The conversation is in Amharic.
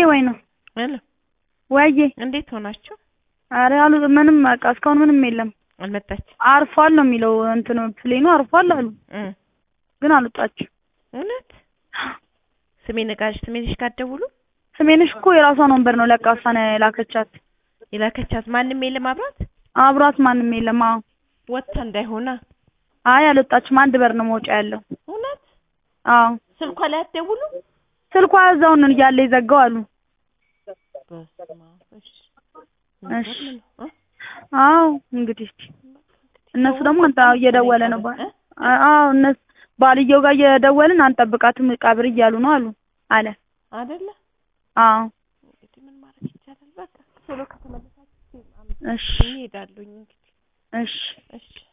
ወይ ነው ሄሎ ወዬ እንዴት ሆናችሁ? ኧረ አሉ ምንም በቃ እስካሁን ምንም የለም። አልመጣች አርፏል ነው የሚለው እንትኑ ፕሌኑ አርፏል አሉ እ ግን አልወጣችም። እውነት ስሜን ጋር ስሜንሽ ጋር ደውሉ ስሜንሽ እኮ የራሷን ወንበር ነው ለቃ እሷ ነው የላከቻት። የላከቻት ማንም የለም አብራት አብሯት ማንም የለም። አዎ ወጥታ እንዳይሆና አይ አልወጣችም። አንድ በር ነው መውጫ ያለው። እውነት አዎ ስልኳ ላይ አትደውሉ ስልኳ እዛው ነው እያለ የዘጋው አሉ። በስመ አብ እሺ እሺ የሚገርም ነው እ አዎ እንግዲህ እነሱ ደግሞ አንተ እየደወለ ነው ባል እ? አዎ እነሱ ባልየው ጋር እየደወልን አንጠብቃትም ቀብር እያሉ ነው አሉ አለ። አይደለ አዎ እንግዲህ ምን ማድረግ ይቻላል በቃ ቶሎ ከተመለሳችሁ እሺ እሄዳለሁኝ እንግዲህ እሺ እሺ